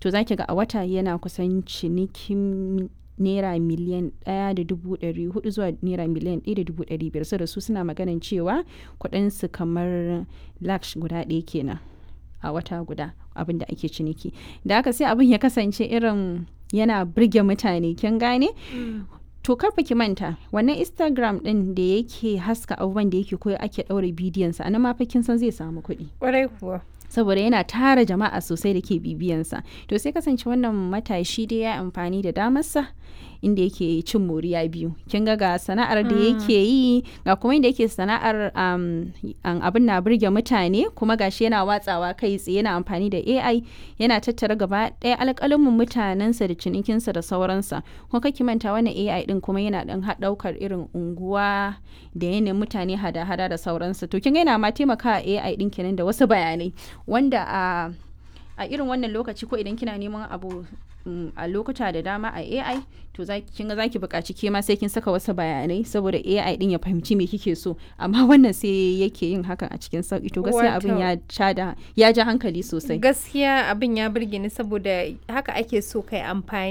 to za ki ga a wata yana kusan cinikin naira miliyan ɗaya da dubu ɗari hudu zuwa naira miliyan ɗaya da dubu ɗari biyar saboda su suna maganan cewa kuɗinsu kamar laksh guda ɗaya kenan a wata guda abin da ake ciniki da haka sai abin ya kasance irin yana birge mutane kin gane to karfa ki manta wannan instagram din da yake haska abubuwan da yake koyo ake ɗaure bidiyonsa a nan ma fa kin san zai samu kuɗi Ƙwarai kuwa. saboda yana tara jama'a sosai da ke bibiyansa to sai kasance wannan matashi dai ya amfani da damarsa inda yake cin moriya biyu kin ga ga sana'ar da yake yi ga kuma inda yake sana'ar um, an- abin na burge mutane kuma gashi yana watsawa kai tsaye yana amfani da AI yana tattara gaba ɗaya alƙalamin mutanensa da cinikinsa da sauransa kuma kake manta wannan AI din kuma yana ɗan ɗaukar irin unguwa da yanayin mutane hada-hada da sauransa to kin ga yana ma taimakawa AI din kenan da wasu bayanai wanda a a irin wannan lokaci ko idan kina neman abu mm, a lokuta da dama a AI to za kin ga zaki buƙaci ke ma sai kin saka wasu bayanai saboda AI din ya fahimci me kike so amma wannan sai yake yin hakan a cikin sauki to gaskiya abin Wato- ya ja da ya ja hankali sosai Gaskiya abin ya burge ni saboda haka ake so kai amfani